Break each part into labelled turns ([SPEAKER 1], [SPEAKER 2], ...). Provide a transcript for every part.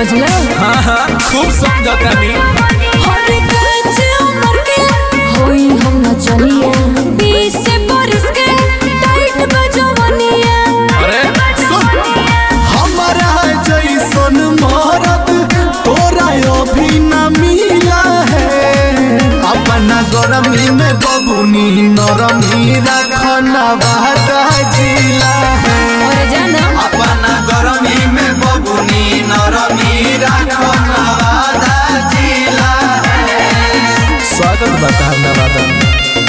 [SPEAKER 1] समझला
[SPEAKER 2] हाँ हाँ खूब समझतानी
[SPEAKER 1] हर काज उमर के होई हम चलिया बीस बरस के टाइट बजवनिया
[SPEAKER 2] अरे सुन
[SPEAKER 3] हमारा जैसन मरद तोरा अभी न मिला है अपना गरमी में बबुनी नरमी रखना वादा जिला है
[SPEAKER 1] और जाना
[SPEAKER 3] अपना गरमी में बबुनी नरमी रखना वादा जिला
[SPEAKER 2] स्वागत बता नवादा में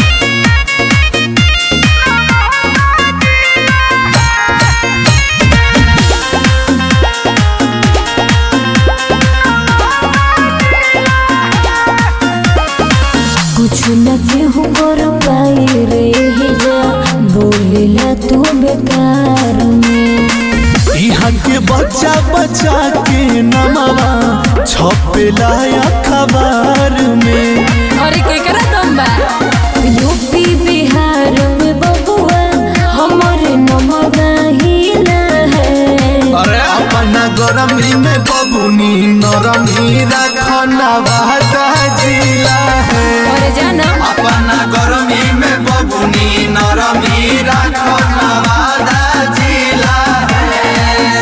[SPEAKER 1] कुछ न केहू कर पाई रे हे जा बोलेला तू बेकार में
[SPEAKER 3] यहाँ के बच्चा बच्चा के नमवा छपेला अखबार में
[SPEAKER 1] अरे के करा दम बा यूपी बिहार में बबुआ हमरे नमगा हिला है
[SPEAKER 2] अरे
[SPEAKER 3] अपना गरमी में बबुनी नरमी रखना वादा जिला है
[SPEAKER 1] और जाना
[SPEAKER 3] अपना गरमी में बबुनी नरमी रखना वादा जिला है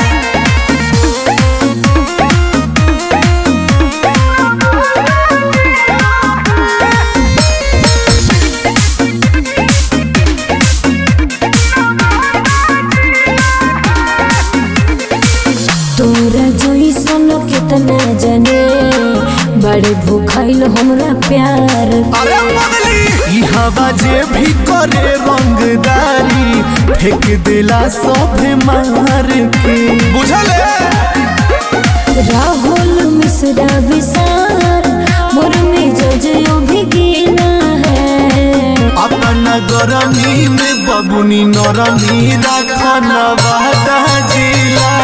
[SPEAKER 1] तोरा जइसन कितना जाने बड़े भूखाइल हमरा प्यार
[SPEAKER 3] अरे पगली ई हवा जे भी करे रंगदारी फेंक देला सब मार के बुझल
[SPEAKER 1] राहुल मिश्रा विशाल मोर में जजयो भी गिना है
[SPEAKER 3] अपना गरमी में बबुनी नरमी रखना वादा जिला